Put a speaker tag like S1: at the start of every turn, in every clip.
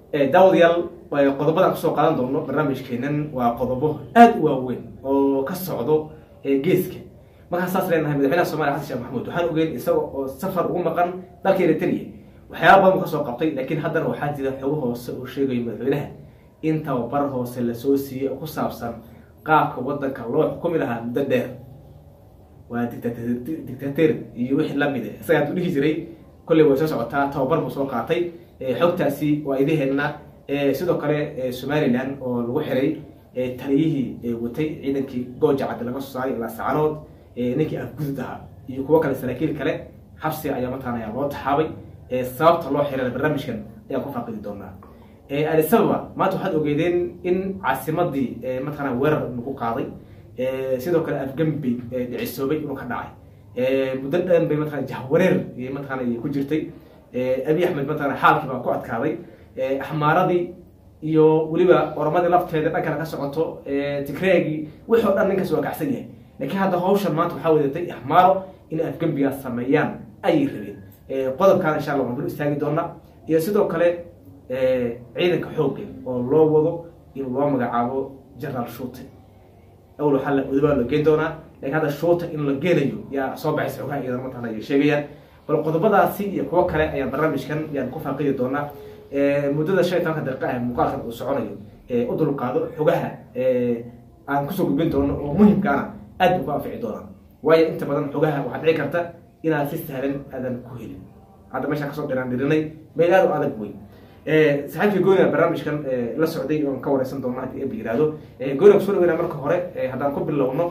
S1: daawadayaal qodobadaan kusoo qaadan doono barnaamijkeenan waa qodobo aada u waaweyn oo ka socdo geeska markaan saas leenahay madaxweynaha somaliya xasan sheekh maxamuud waxaan ogeyn isaga oo safar ugu maqan dalka eritrea waxyaaba badan buu kasoo qabtay laakiin haddana waxaa jira xogo hoose oo sheegayo madaxweynaha in tababar hoose lasoo siiyey oo ku saabsan qaabka wadanka loo xukumi lahaa muddo dheer waa dictator iyo wixii lamid a isaga haduu dhihi jiray kolley way soo socotaa tababar buu soo qaatay xogtaasi waa idaheenna sidoo kale somalilan oo lagu xiray taliyihii watay ciidankii gooja caddi laga soo saaray ilaa sacanood ninkii afgudud ahaa iyo kuwo kale saraakiil kale xabsi ayaa mataqana loo taxaabay sababta loo xirana barnaamijkan ayaan ku faaqidi doonaa alisababa maanta waxaad ogeydeen in caasimadii mataqana weerar lagu qaaday sidoo kale afgambey dhicisoobay inuu ka dhacay muddo dhan bay mataqana jahwareer mataqana ku jirtay abi axmed mataqana xaalkii baa ku adkaaday axmaaradii iyo weliba oramadii lafteeda dhankana ka socoto tigreegii wixii o dhan ninkaas waa kacsan yahay laakiin hadda hawshan maanta waxaa wadatay axmaaro inay afgembigaas sameeyaan ayay rabeen qodobkaan insha allah waan dul istaagi doonaa iyo sidoo kale ciidanka xoogga oo loo wado in loo magacaabo generaal shuute awl waxaa la odobaa la geen doonaa lakiin hadda shuuta in la geenayo yaa soo baxaysa xogaha iyadan mataqana ay sheegayaan bal qodobadaasi iyo kuwo kale ayaan barnaamijkan yaan ku faaqidi doonaa muddada shan iyo tobanka daqiiqa ah muuqaalkan uu soconayo u dulqaado xogaha aan kusoo gudbin doono oo muhimkaana aad buu ku anfici doonaa waayo inta badan xogaha waxaad dhici karta inaad si sahlan aadan ku helin hadda meeshaan kasoo dhiraan dhirinay meel aad u adag wey saxiibka gooniga barnaamijkan la socday oon ka wareysan doona hadii eba yihahdo gooniga kusoo dhaweyna marka hore haddaan ku bilowno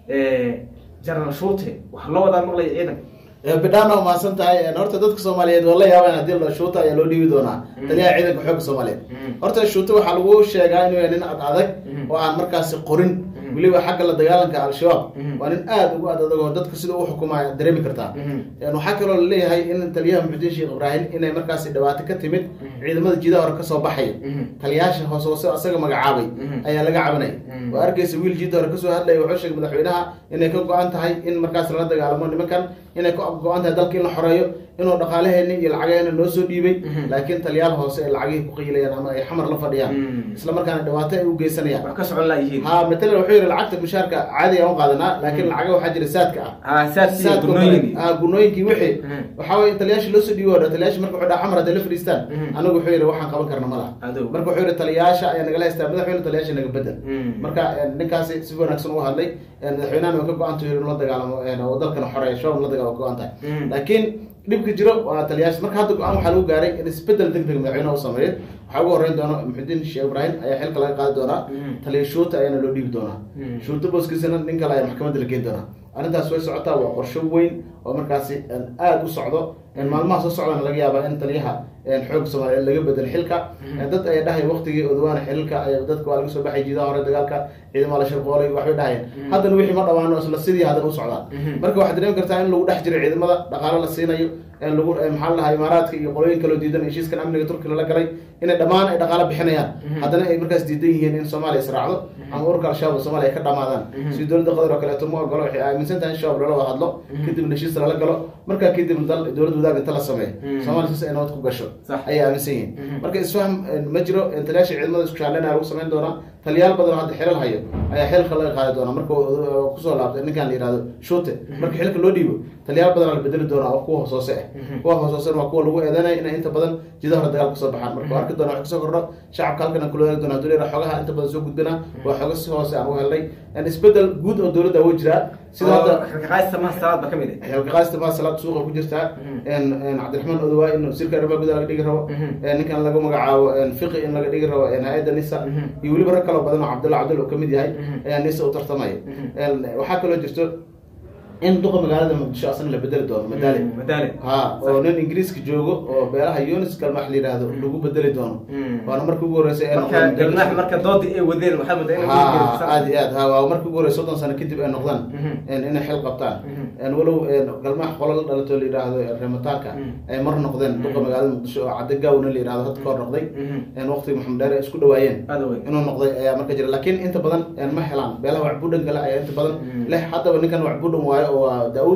S1: general shuute waxaa loo wadaa maqlaya ciidanka
S2: bidhaan waa mahadsan tahay horta dadka soomaaliyeed waa la yaabaan hadii la shuuta ayaa loo dhiibi doonaa taliyaha ciidanka xoogga soomaaliyeed horta shuuta waxaa lagu sheegaa inuu yahay nin ad adag oo aan markaasi qorin weliba xagga la dagaalanka al-shabaab waa nin aada ugu ad adag oo dadka sida u xukumaya dareemi kartaa waxaa kaloo laleeyahay in taliyaha muxudiin sheekh ibraahim inay markaasi dhibaato ka timid ciidamada jidaha hore kasoo baxaya taliyayaasha hoos hoose asaga magacaabay ayaa laga cabanaya waa arkeysa wiil jida hore kasoo hadlaya wuxuu sheegay madaxweynaha inay ka go-an tahay in markaas lala dagaalamo nimankan inay ka go-an tahay dalka in la xoreeyo inuu dhaqaalaheeni iyo lacagaheena noo soo dhiibay laakiin taliyaal hoose ay lacagihii ku qiilayaan ama ay xamar la fadhiyaan isla markaana dhibaato ay u geysanayaan
S1: wax ka socon laayihiin
S2: ha matalan wuxuu yihi lacagta mushaarka caadi aan u qaadanaa laakiin lacaga waxaa jira saadka ah
S1: saadsiiyo gunooyin
S2: ah gunooyinkii wixii waxaa weye taliyaasha loo soo dhiibo o taliyaasha marka wuxuu dhaha xamar hadday la fadhiistaan anigu wuxuu yihi waxaan qaban karna ma laha
S1: Adow.
S2: marka wuxuu yihi taliyaasha ayaa nagala haystaa madaxweyne taliyaasha naga bedel marka ninkaasi si wanaagsan u hadlay madaxweynahan way ka go-anta in la dagaalamo oo dalkana xoreeya shabaab la dagaalamo go-an tahay laakiin dhibka jiro waa taliyaasha marka hadda go-aan waxaa lagu gaaray in isbedel deg deg madaxweynaha u sameeyo waxaa ugu horeyn doona muxudiin sheekh ibraahim ayaa xilka laga qaadi doonaa taliya shuuta ayaana loo dhiibi doonaa shuuta booskiisana nin kale ayaa maxkamadda la geyn doonaa arrintaas way socotaa waa qorsho weyn oo markaasi aada u socdo maalmaha soo socdana laga yaabaa in taliyaha xoog soomaaliyeed laga bedel xilka dad ayaa dhahay waqtigii odawaana xililka ay dadka waa laga soo baxay jiidaha hore dagaalka ciidamada la shirqoolay waxbay dhahayeen haddana wixii ma dhamaano isla sidii haddana u socdaan marka waxaad dareemi kartaa in lagu dhex jiro ciidamada dhaqaalo la siinayo lagu maxaa lahaa imaaraadka iyo qolooyin kaloo diidan heshiiskan amniga turkiga la galay inay dhammaan ay dhaqaalo bixinayaan haddana ay markaas diidan yihiin in soomaaliya israacdo ama ururka al-shabaab soomaaliya ay ka dhamaadaan si dowladda qatar oo kaleeto ma ogolo waxay aaminsan tahay in shabaab lala wada hadlo kadibna heshiis lala galo markaa kadib dal dowladda wadaag inta la sameeyo soomaaliya sis ay nabad ku gasho
S1: Sax.
S2: ayay aaminsan yihiin marka isfahm ma jiro taliyaasha ciidamada isku shaaleyna lagu samayn doonaa taliyaal badan oo hadda xilal hayo ayaa xilka laga qaadi doonaa marka uu kusoo laabtay ninkan la yihahdo shuute marka xilka loo dhiibo taliyaal badan la bedeli doonaa oo kuwa hoos hoose ah kuwa hoos hoosena waa kuwa lagu eedeynaya inay inta badan jidaha hore dagaal kasoo baxaan marka waa arki doona wax kasoo kordho shacabka halkan aan kula wadaagi doona haduu leeyahay xogaha inta badan soo gudbina waa xogo si hoose aan u helnay isbedel guud oo dowladda wuu jiraa sida hadda
S1: xilkaqaadista maha salaad ba ka mid ah
S2: xilkaqaasta maa salaad suuqa ku jirtaa cabdiraxmaan odawaa in wasiirka arrimaha gudaha laga dhigi rabo ninkan lagu magacaabo fiqi in laga dhigi rabo hay-adda nisa iyo weliba rag kaloo badan oo cabdulla cabdulla uu kamid yahay ayaa nisa u tartamaya waxaa kaloo jirto in duqa magaalada muqdisho asna la bedeli doono madaali
S1: madaale
S2: ha oo nin ingiriiska joogo oo beelaha yunis galmax la yihahdo lagu bedeli doono waana markii ugu horreysay ay
S1: marka
S2: noqdeen
S1: galmaax marka doodii ay wadeen waxaa moodaa in
S2: ha aad iyo aad ha waa markii ugu horreysa soddon sano kadib ay noqdaan inay xil qabtaan walow galmax qolo la dhalato la yidhaahdo reemataanka ay mar noqdeen duqa magaalada muqdisho oo cadde gaawna la yidhahdo hadda ka hor noqday waqtigi maxamed dheere ay isku dhawaayeen
S1: aada weyn
S2: inuu noqday ayaa marka jira laakiin inta badan ma helaan beelaha wacbudhan kale ayaa inta badan leh haddaba ninkan wacbudhan waayo oo waa daawud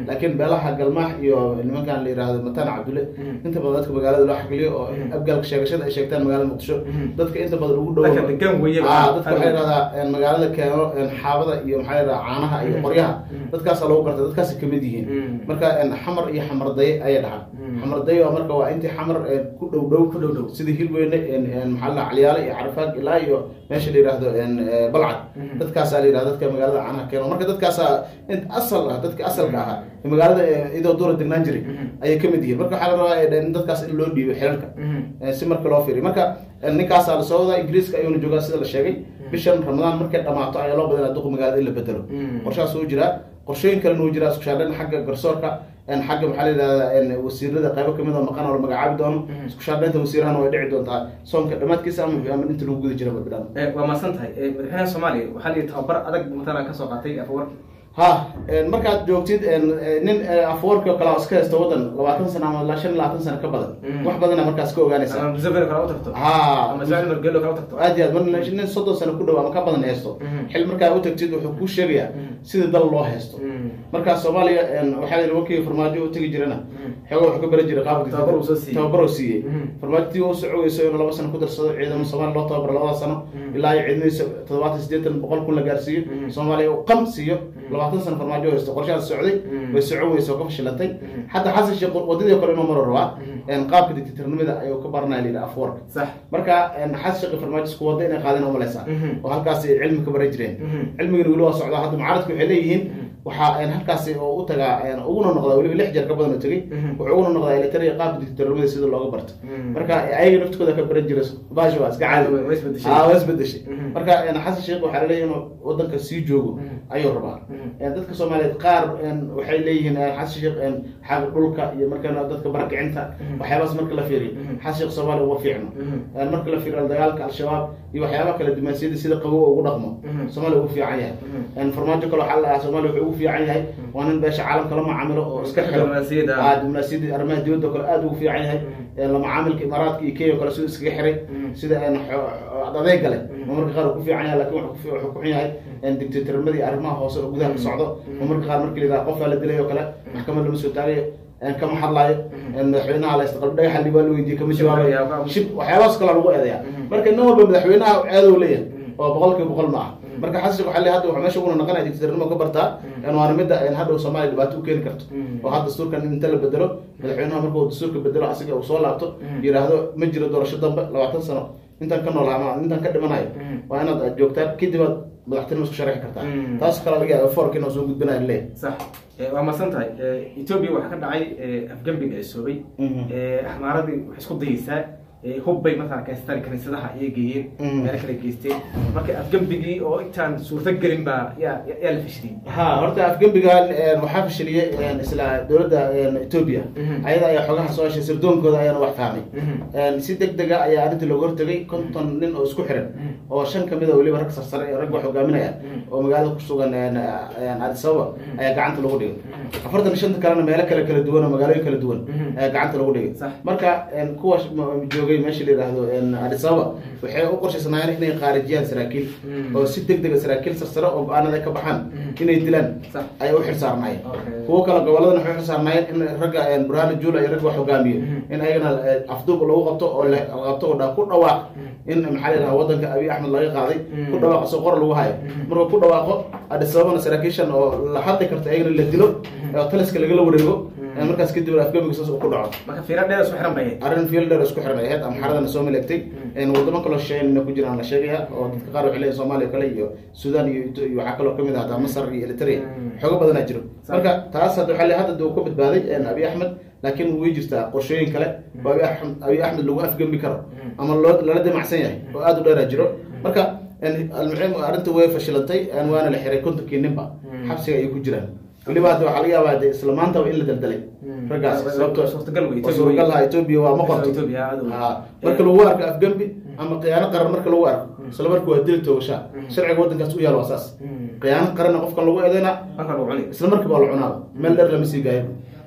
S2: laakiin beelaha galmaax iyo nimankan la yihahdo mataan cabdulle inta badan dadka magaalada loo xagiliyo oo abgaalka sheegashada ay sheegtaan magaalada muqdisho dadka inta badan ugu dhow
S1: Dadka degaan weeye ba.
S2: Ah, dadka waxay yidhahdaa magaalada keeno xaabada iyo maxaa yidhahdaa caanaha iyo qoryaha dadkaasa lagu garta dadkaasi kamid yihiin marka xamar iyo xamardaye ayay dhahaan xamardaye waa marka waa intii xamar ku dhow dhow
S1: Ku dhow dhow.
S2: sida hilweyne maxaa la caliyaale iyo carafaag ilaa iyo meesha la yidhaahdo balcad dadkaasaa la yidhahda dadka magaalada caanaha keeno marka dadkaasaa in asal ah dadka asalka ahaa ee magaalada eh, idoo duura degnaan jiray ayay kamid yihiin marka waxaa la rabaa eh, in dadkaas in loo dhiibo xilalka Eh, si marka loo fiiriyo marka eh, ninkaasaa lasoo wadaa ingiriiska ayuuna joogaa sida la sheegay bishan ramadaan markay dhamaato ayaa loo badanaa duqa magaalada in la bedelo qorshahaas uu jiraa qorshooyin kalena uu jiraa isku shaandhayn xagga garsoorka en xagga maxaa la yidhahdaa en wasiirada qaybo kamid oo maqan oo la magacaabi doono isku shaandhaynta wasiirahana way dhici doontaa soonka dhammaadkiisa ama ama inta lagu guda jira badbidhaan
S1: Eh, waa mahadsan tahay Eh, madaxweynaha soomaaliya waxaa la yidhi tababar adag matala kasoo qaatay afawarki
S2: ha en markaad joogtid en eh, nin eh, afwarki oo kale oo iska haysta waddan labaatan sano ama ilaa shan iyo labaatan sano ka badan
S1: Mm.
S2: wax badana markaas ka ogaanaysa
S1: ama museveni kale u tagto
S2: ha
S1: ama ismaaciil margelo kale u tagto
S2: aad iyo aad mar nin soddon sano ku dhow ama ka badan haysto
S1: Mhm.
S2: xil markaa u tagtid wuxuu kuu sheegayaa sida dal loo haysto markaa soomaaliya en, waxaa la yidhi wakii farmaajo u tegi jirana xooga wuxuu ka baran jiray qaabka
S1: Tababar uu soo siiyey.
S2: tababar uu siiyey
S1: Mhm.
S2: farmaajotii uu socogeyso inuu laba sano ku darsado ciidamo soomaaliya loo tababaro labada sano
S1: Mhm.
S2: ilaa iyo ciidamadiisa toddobaatan siddeetan boqol kun la gaarsiiyo
S1: Mhm.
S2: soomaaliya uu qam siiyo labaatan sano farmaajo haysto qorshahaas socday
S1: Mhm.
S2: way socon weyso oo ka fashilantay
S1: Mhm.
S2: xataa xasan sheekh wadadii kale inuu maro rabaa
S1: Mhm.
S2: en, qaabka dictatornimada ayuu ka baranaya la yidhi afwarka
S1: sax
S2: marka xas shaqi farmaajo isku wada inay qaadeen umalaysaa
S1: Mhm.
S2: oo halkaas ay cilmi ka baran jireen
S1: Mhm.
S2: cilmigana weli waa socdaa hadda mucaaradku waxay leeyihiin waxaa een, halkaasi oo u tagaa een, uguna noqdaa weliba lix jeer ka badan oo tegey
S1: Mhm.
S2: wuxuu uguna noqdaa elitariya qaabka dictatornimada sida looga barto
S1: Mhm.
S2: marka ayaga naftooda ka baran jira baasha waa iska caadi
S1: Way- way isbedeshay.
S2: Ah, waa isbedeshay
S1: Mhm.
S2: marka een, xasan sheekh waxaa laleeyahay inuu wadanka sii joogo
S1: Mhm.
S2: ayuu rabaa
S1: Mhm.
S2: Een, dadka soomaaliyeed qaar een, waxay leeyihiin een, xasan sheekh een, xagga dhulka iyo markana dadka barakicinta
S1: Mhm.
S2: waxyaabahaas marka la fiiriyo
S1: Mhm.
S2: xasan sheekh soomaaliya uma fiicno
S1: Mhm.
S2: Een, marka la fiiriyo dagaalka al-shabaab iyo waxyaabaha kala dumansiyada sida qabow ugu dhaqmo
S1: Mhm.
S2: soomaaliya ugu fiican yahay
S1: Mhm.
S2: Een, farmaajo kale waxaa la dhahaa soomaaliya wuxuu ugu fiican yahay waa nin beesha caalamka la macaamilo oo iska xiro
S1: Diblomaasiyadda.
S2: Ah, diblomaasiyadda arrimaha dibadda kale aad ugu fiican yahay
S1: Mhm.
S2: Een, la macaamilka imaaraadka iyo kenya kale siduu iskaga xiray
S1: Mhm.
S2: sida een, xo- adeega leh
S1: Mhm.
S2: oo marka qaar uu ku fiican yahay laakiin wuxuu ku fi- wuxuu ku xun yahay een, dictatornimada iyo arrimaha hoose oo gudaha ka socdo oo marka qaar markii la yidhaha qofaa la dilay oo kale maxkamad lama soo taagayo een, kama hadlaayo een, madaxweynaha la istaqal dhagaxa li waa la weydiiyey kama jawaabayo shib waxyaabahaas kale lagu eedeyaa
S1: Mhm.
S2: marka nin walba madaxweynaha ceedow leeyahay
S1: Mhm.
S2: oo boqolkiiba boqol ma ah marka xasan waxaa leeyahay hadda wuxuu meesha uguna naqanaya dictatornimo ka bartaa
S1: Mhm.
S2: een, waana midda een, hadhow soomaaliya dhibaato u keeni karto
S1: Mhm.
S2: oo hadda dastuurkan inta la bedelo madaxweynaha markuu dastuurka bedelo asiga uu soo laabto
S1: Mhm.
S2: yidhaahdo ma jiro doorasho dambe labaatan sano intaan ka noolaa ama intaan ka dhimanayo
S1: Mhm.
S2: waa inaad aad joogtaan kadib aad madaxtinimo isku sharxi kartaa
S1: Mhm.
S2: taas kale laga yaaba fork inuu soo gudbinayo leeyahay
S1: sax Eh, waa mahadsan tahay Eh, ethiopia waxaa ka dhacay eh, afgembiga ay soobay
S2: Mhm.
S1: Eh, axmaaradii waxay isku dayeysaa eh, hub bay matala kaystaan kaniisadaha ayay geeyeen
S2: Mhm.
S1: meelo kale geysteen marka afgembigii oo intaan suurto gelin baa yaa yaa- yaa la fashiliyey
S2: ha horta afgembigan een, waxaa fashiliyey een, isla dowladda een, ethiopia
S1: Mhm.
S2: ayada ayaa xogaha soo heshay sirdoonkooda ayaana wax fahmay
S1: Mhm.
S2: Een, si deg dega ayaa arrintii looga hortagay konton nin oo isku xiran
S1: Mhm.
S2: oo shan kamid a weliba rag sarsare ee rag wax hogaaminaya
S1: Mhm.
S2: oo magaalada ku sugan een, een, addis ababa
S1: Mhm.
S2: ayaa gacanta lagu dhigay
S1: Mhm.
S2: afartan iyo shanta kalena meelo kale kala duwan oo magaalooyin kala duwan
S1: Mhm.
S2: ayaa gacanta lagu dhigay
S1: Sax.
S2: marka een, kuwa sh- ma- joogay meesha la yidhaahdo een, addis ababa waxay u qorshaysanaayeen inay khaarijiyaan saraakiil
S1: Mhm.
S2: oo si deg dega saraakiil sarsare oo go-aanada ay ka baxaan
S1: Mhm.
S2: inay dilaan
S1: Sax.
S2: ayay u xilsaarnaayeen
S1: Okay.
S2: kuwo kale goboladana waxay u xilsaarnaayeen in ragga een, burhana juula iyo ragga wax hogaamiyo
S1: Mhm.
S2: in ayagana eh, afduub lagu qabto oo la la qabto oo dha- ku dhawaaq in maxaa la yidhaha wadanka abiy axmed laga qaaday
S1: Mhm.
S2: ku dhawaaq soo qor lagu hayo
S1: Mhm.
S2: marka ku dhawaaqo addis ababana saraakiishan oo la hadli karto ayagana la dilo oo taliska lagala wareego
S1: Mhm.
S2: ee markaas kadib afgamiga saas uu ku dhaco
S1: marka fiira dheer isku xiran bay ahayd
S2: arrin fielder isku xiran ay ahayd amxaradana soo maleegtay een wadamo kaloo shisheeyana ku jiraan la sheegaya oo dadka qaar waxay leeyihin soomaaliya kale iyo sudan iyo Ito- iyo waxaa kaloo kamid ah hataa masar iyo eritrea
S1: Mm.
S2: xoogo badanaa jiro
S1: Sax.
S2: marka taas hadda waxaa le hadda uu ka badbaaday een, abiy axmed laakiin way jirtaa qorshooyin kale oo abiy axmed abiy axmed lagu afgembi karo
S1: Mm.
S2: ama loo lala damacsan yahay oo aada u dheeraa jiro marka een, almuhiim arrinta way fashilantay een, waana la xiray kontonkii ninba
S1: Mm.
S2: xabsiga ayay ku jiraan weliba hadda waxaa laga yaabaa de isla maantaba in la daldalay
S1: Mm.
S2: raggaas
S1: Waa-
S2: sababtoo
S1: suurtagal wey,
S2: waa
S1: Ethiopia
S2: suuragal
S1: wey.
S2: lahaa ethiopia waa ma qorto
S1: Ethiopia aad u weyn.
S2: Ha, marka lagu arko afgembi ama khiyaano qaran marka lagu arko isla marka waa dili toogashaa
S1: Mm.
S2: sharciga waddankaas u yaal waa saas
S1: Mm.
S2: khiyaano qaranna qofka lagu eedeyna
S1: marka lagu cuni
S2: isla markiiba waa la cunaaba meel dheer lama sii gaayo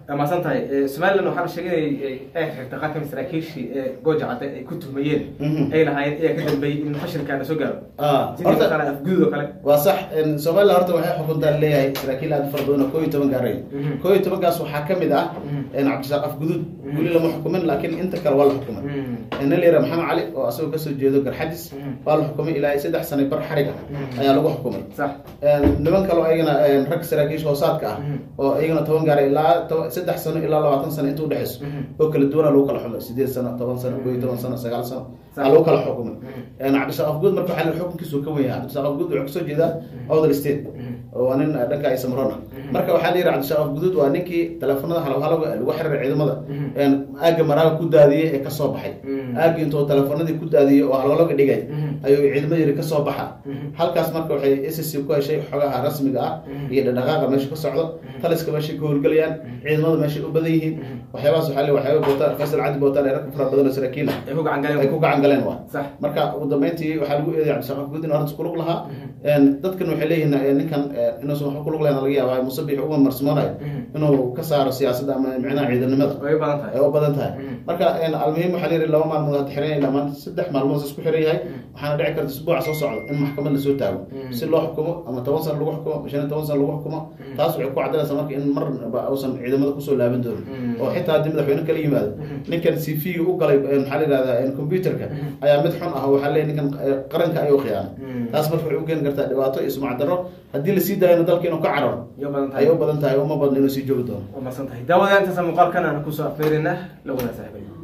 S1: waa mahadsan tahay Eh, somaliland waxaa la sheegay inay ay xirtay qaar kamid saraakiishii ee gooja cadde ay ku tuhmayeen
S2: Mhm.
S1: ay lahaayeen ayaa ka dambeeyey in fashilkaana soo gaaro
S2: Ah,
S1: sidii
S2: horta-
S1: kale afguduud oo kale
S2: waa sax een, somaliland horta waxay xukuntaa leeyahay saraakiil aad u fara badan oo koo iyo toban gaaraya
S1: Mhm.
S2: koo iyo tobankaas waxaa ka mid ah
S1: Mhm.
S2: een, cabdisaaq afguduud
S1: Mhm.
S2: weli lama xukumin laakiin inta kale waa la xukumay
S1: Mhm.
S2: nin la yidhaha maxamed cali oo asagoo kasoo jeedo garxadis
S1: Mhm.
S2: waa la xukumay ilaa iyo saddex sano bar xarig ah
S1: Mhm.
S2: ayaa lagu xukumay
S1: sax
S2: Een, niman kaloo ayagana een, rag saraakiisha hoosaadka ah
S1: Mhm.
S2: oo ayagana toban gaara ilaa toban- saddex sano ilaa labaatan sano inta udhexeyso
S1: Mhm.
S2: oo kala duwana lagu kala xumay sideed sano toban sano koo iyo toban sano sagaal sano
S1: Sax.
S2: aa lagu kala xukumay
S1: Mhm.
S2: Een, cabdisaaq afguud marka waxaa la xukunkiisu ka weyn yahay cabdisaaq afguud wuxuu kasoo jeedaa other state
S1: Mhm.
S2: oo waa nin eh, dhanka ay samroon ah
S1: Mhm.
S2: marka waxaa la yidhi cabdisaaq afguduud waa ninkii teleefanada halowhalowga lagu xiriray ciidamada
S1: Mhm.
S2: een, aagga maraaga ku daadiyey ee kasoo baxay
S1: Mhm.
S2: aaggi intuu teleefanadii ku daadiyey oo halowhalowga dhigay
S1: Mhm.
S2: ayuu ciidamada yidhi kasoo baxa
S1: Mhm.
S2: halkaas marka waxay s c ku heshay xogaha rasmiga ah
S1: Mhm.
S2: iyo dhaqdhaqaaqa meesha ka socdo taliska meeshay ka howlgelayaan ciidamada meeshay u badan yihiin
S1: Mhm.
S2: waxyaabahaas waxaa le waxyaaba bootaan faysal cadi bootaan ee rag fara badan oo saraakiil ah
S1: ay ku gacan galeen
S2: ay ku gacan galeen waa
S1: sax
S2: marka ugu dambeyntii waxaa lagu eeday cabdisaaq afguud in arrintas kulug lahaa
S1: Mhm.
S2: Een, dadkan waxay leeyihiin eh, ninkan eh, inuusan waxba kulug lahayn laga yaabaa musabix uga marsimoonayo
S1: Mhm.
S2: inuu ka saaro siyaasadda ama micnaha ciidanimada
S1: way u badan tahay
S2: ay u badan tahay
S1: Mhm.
S2: marka een, almuhim waxaa la yidhi laba maalmood hadda xiran yahay dhamaan saddex maalmood isku xiran yahay waxaana dhici karta isbuuca soo socda in maxkamad lasoo taago
S1: Mhm.
S2: si loo xukumo ama toban sano lagu xukumo shan iyo toban sano lagu xukumo taas waxay ku caddaynaysaa marka in marnaba uusan ciidamada kusoo laaban doonin
S1: Mhm.
S2: oo xitaa haddii madaxweyne kala yimaado
S1: Mhm.
S2: ninkan c v u galay een, maxaa la yidhahdaa een, computerka ayaa mid xun ah oo waxaa leeyahay ninkan eh, qaranka ayuu khiyaanay
S1: Mhm.
S2: taas marka waxay u keeni kartaa dhibaato iyo sumcad darro haddii lasii daayana dalka inuu ka cararo
S1: way u badan tahay
S2: ayay u badan tahay uma badna inuu sii joogi doono
S1: waa mahadsan tahay daawadayaal intaasa muuqaalkan aan kusoo afmeerinaa la wadaag saaxiibay